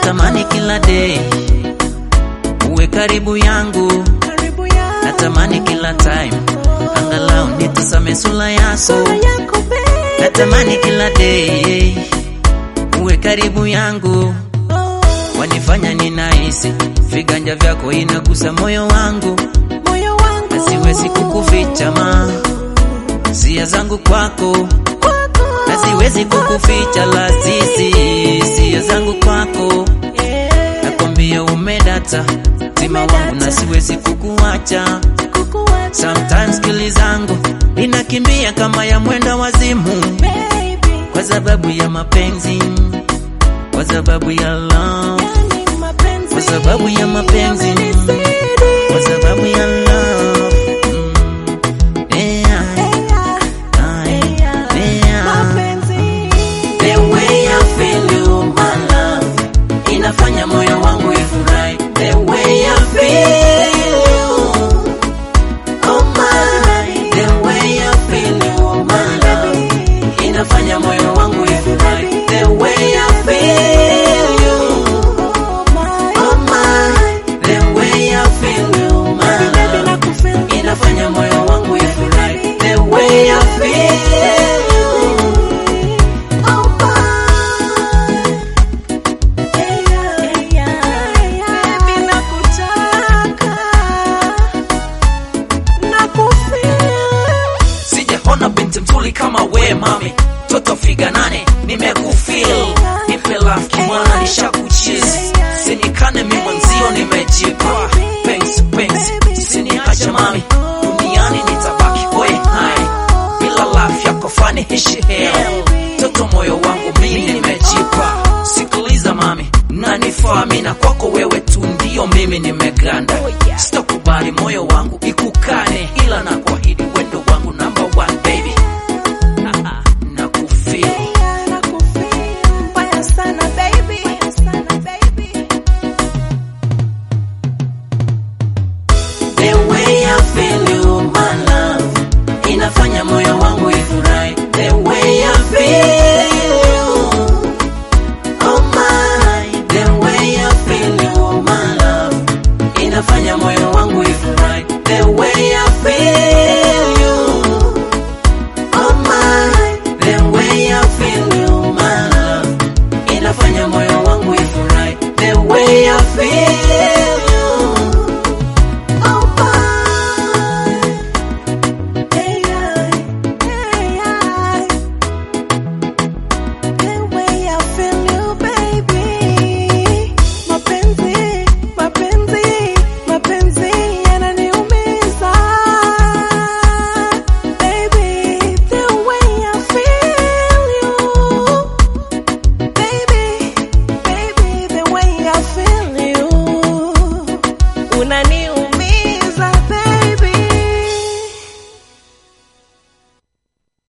natamani kila day uwe karibu yangu, karibu ya natamani kila time angalau nitasame sura yako, sura yako baby. natamani kila day uwe karibu yangu, Oh, wanifanya ninahisi viganja vyako inagusa moyo wangu, moyo wangu na siwezi kukuficha ma sia zangu kwako, kwako. na siwezi kukuficha lazizi sia zangu kwako, Yeah, nakwambia umedata tima wangu na siwezi kukuacha. kukuacha Sometimes kili zangu inakimbia kama ya mwenda wazimu, baby. kwa sababu ya mapenzi, kwa sababu ya love, Yani mapenzi kwa sababu ya mapenzi, yamenizidi. kwa sababu ya love. Mm. Yeah, Yeah, yeah, yeah, yeah. mapenzi. The way I feel you, my love, inafanya moyo wangu ifurahi. The way I feel you, oh my. The way I feel you, my love, inafanya moyo wangu ifurahi. The way I feel you, Oh my, oh my. The way I feel you, my baby, baby, love, nakufeel. inafanya moyo wangu ifurahi. The way I feel you. Oh my. Yeah, yeah, baby, nakutaka. Nakufeel. Sijaona binti mzuri kama we mami, toto figa nane, nimekufeel nipe love kimwana, nishakuchizi sinikane mi mwanzio, nimejipa pensi pensi, siniacha mami, duniani nitabaki boy hai, bila love yako fani hishi hell, toto moyo wangu mi nimejipa, sikiliza mami, nanifaa mi na kwako wewe tu ndio mimi nimeganda, sitakubali moyo wangu ikukane, ila na kuahidi wendo wangu number one baby, nakufeel Yeah, nakufeel. Mbaya sana, baby. Mbaya sana, baby. The way I feel you, my love, inafanya moyo wangu ifurahi. The way I feel you, oh my. The way I feel you, my love, inafanya moyo wangu ifurahi. The way I feel you, oh my. The way I feel you, my love, inafanya moyo wangu ifurahi. The way I feel